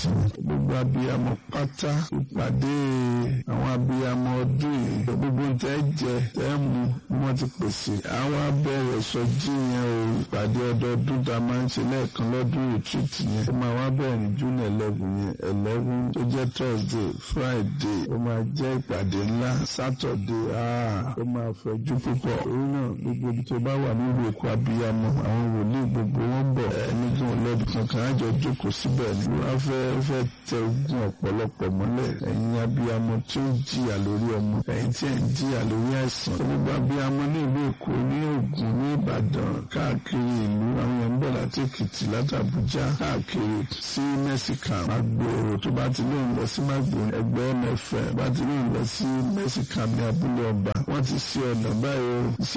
treat ni. gbogbo abiyamọ pátá ìpàdé àwọn abiyamọ ọdún yìí gbogbo tẹ́ jẹ tẹ́ mu ni wọ́n ti pèsè. àwọn abẹ́rẹ́ sọjí yẹn o ìpàdé ọdọọdún tá a máa ń ṣe lẹ́ẹ̀kan lọ́dún retreat yẹn. ó máa wá bẹ̀rẹ̀ ní june eleven yẹn eleven tó jẹ́ thursday friday ó máa jẹ́ ìpàdé ńlá saturday ah ó máa fẹ̀jú púpọ̀. òun náà gbogbo ibi tó bá wà nílùú èkó abiyamọ àwọn wòlíì gbogbo wọn bọ̀ ẹni tí wọn lọ́dún kankan àjọ jókòó síbẹ̀ ni wọ́n fẹ́ fẹ́ tẹ ogun ọ̀pọ̀lọpọ̀ mọ́lẹ̀ ẹ̀yin abiyamọ tí ó jìyà lórí ọmọ ẹ̀yin tí ẹ̀ ń jìyà lórí àìsàn gbogbo abiyamọ ní ìlú èkó ní ògùn ní ìbàdàn káàkiri ìlú àwọn èèyàn ń bọ̀ láti èkìtì láti àbújá káàkiri sí mẹ́síkà magboro tó bá ti lóun lọ sí magboro ẹgbẹ́ mẹ́fẹ́ bá ti lóun lọ sí mẹ́síkà ní abúlé ọba wọ́n ti ṣe ọ̀nà báyìí